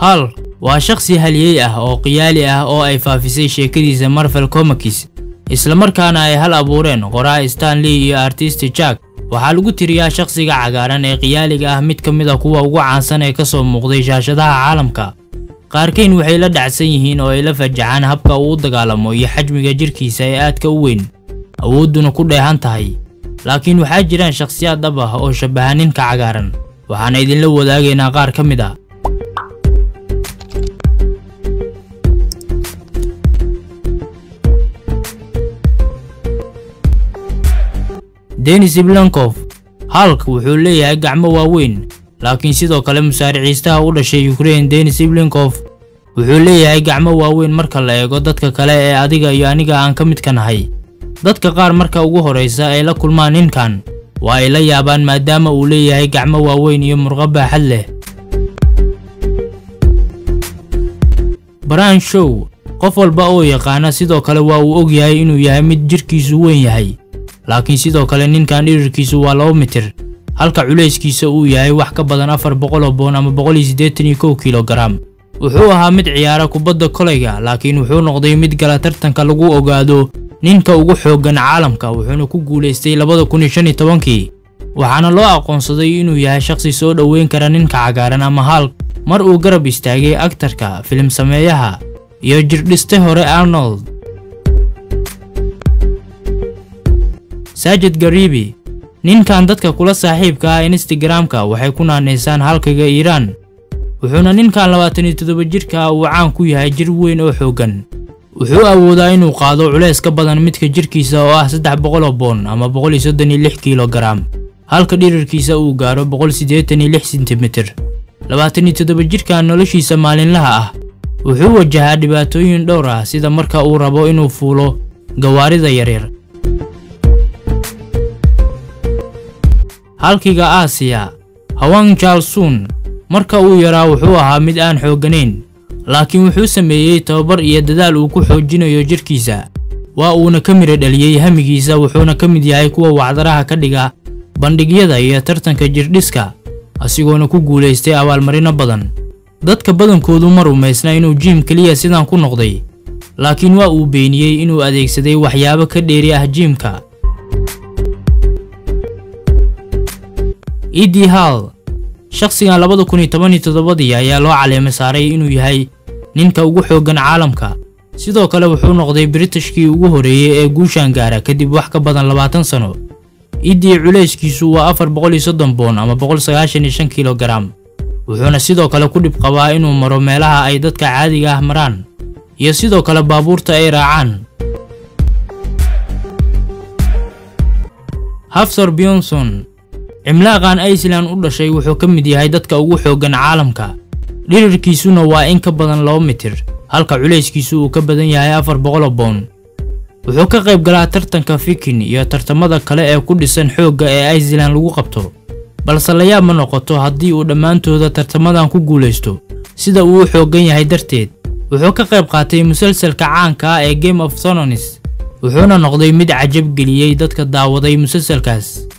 hal waa shakhsi haliyey ah oo qiyaali ah oo ay faafisay sheekadiisa marvel comics islamarkaana ay hal abuureen qoraa stanley iyo artist jack waxaa lagu tiriyaa shakhsiga cagaaran ee qiyaaliga ah mid ka mid a kuwa ugu caansan ee ka soo muuqday shaashadaha caalamka qaarkayn waxay la dhacsan yihiin oo ay la fajacaan habka uu u dagaalamo iyo xajmiga jirkiisa ee aadka u weyn awoodduna ku dheehan tahay laakiin waxaa jiraan shakhsiyaad dhab ah oo shabaha ninka cagaaran waxaana idinla wadaagaynaa qaar ka mid ah denis blankof halk wuxuu leeyahay gacmo waaweyn laakiin sidoo kale musaariciistaha u dhashay ukraine denis blinkof wuxuu leeyahay gacmo waaweyn marka la eego dadka kale ee adiga iyo aniga aan ka midka nahay dadka qaar marka ugu horraysa ay la kulmaan ninkan waa ay la yaabaan maadaama uu leeyahay gacmo waaweyn iyo murqo baaxad leh brian show qof walba oo yaqaana sidoo kale waa uu og yahay inuu yahay mid jirkiisu weyn yahay laakiin sidoo kale ninkan dhirirkiisu waa laba mitir halka culayskiisa uu yahay wax ka badan afar boqol oo boon ama boqol iyo siddeetan iyo kow kilogaram wuxuu ahaa mid ciyaara kubadda kolayga laakiin wuxuu noqday mid gala tartanka lagu ogaado ninka ugu xooggan caalamka wuxuuna ku guulaystay labada kun iyo shan iyo tobankii waxaana loo aqoonsaday inuu yahay shakhsi soo dhoweyn kara ninka cagaaran ama halk mar uu garab istaagay aktarka filim sameeyaha iyo jirdhiste hore arnold saajid garibi ninkan dadka kula saaxiibka ah instagramka waxay ku naanaysaan halkaga iiraan wuxuuna ninkan labaatan iyo toddoba jirka uu caan ku yahay jir weyn oo xooggan wuxuu awoodaa inuu qaado culays ka badan midka jirkiisa oo ah saddex boqol oo boon ama boqol iyo soddon iyo lix kilogaram halka dhirirkiisa uu gaaro boqol siddeetan iyo lix sentimitir labaatan iyo toddoba jirkan noloshiisa maalinlaha ah wuxuu wajahaa dhibaatooyin dhowr ah sida marka uu rabo inuu fuulo gawaarida yaryar halkiga aasiya hawang jalsun marka uu yaraa wuxuu ahaa mid aan xoogganayn laakiin wuxuu sameeyey tababar iyo dadaal uu ku xoojinayo jirkiisa waa uuna ka mira dhaliyey hamigiisa wuxuuna ka mid yahay kuwa wacdaraha ka dhiga bandhigyada iyo tartanka jirdhiska asigoona ku guulaystay abaalmarino badan dadka badankoodu ma rumaysna inuu jiim keliya sidan ku noqday laakiin waa uu beeniyey inuu adeegsaday waxyaabo ka dheeri ah jiimka edi hall shakhsigan labada kun iyo toban iyo toddobadii ayaa loo caleema saaray inuu yahay ninka ugu xooggan caalamka sidoo kale wuxuu noqday britishkii ugu horreeyey ee guushaan gaara kadib wax ka badan labaatan sano idii culayskiisu waa afar boqol iyo soddon boon ama boqol sagaashan iyo shan kilogaram wuxuuna sidoo kale ku dhib qabaa inuu maro meelaha ay dadka caadiga ah maraan iyo sidoo kale baabuurta ay raacaan hafsor bionson cimlaaqan iceland u dhashay wuxuu ka mid yahay dadka ugu xooggan caalamka dhirirkiisuna waa in ka badan laba mitir halka culayskiisu uu ka badan yahay afar boqol oo boon wuxuu ka qayb galaa tartanka fikin iyo tartamada kale ee ku dhisan xoogga ee iceland lagu qabto balse layaab ma noqoto haddii uu dhammaantooda tartamadan ku guulaysto sida uu u xooggan yahay darteed wuxuu ka qayb qaatay musalsalka caanka ah ee game of thrones wuxuuna noqday mid cajab geliyey dadka daawaday musalsalkaas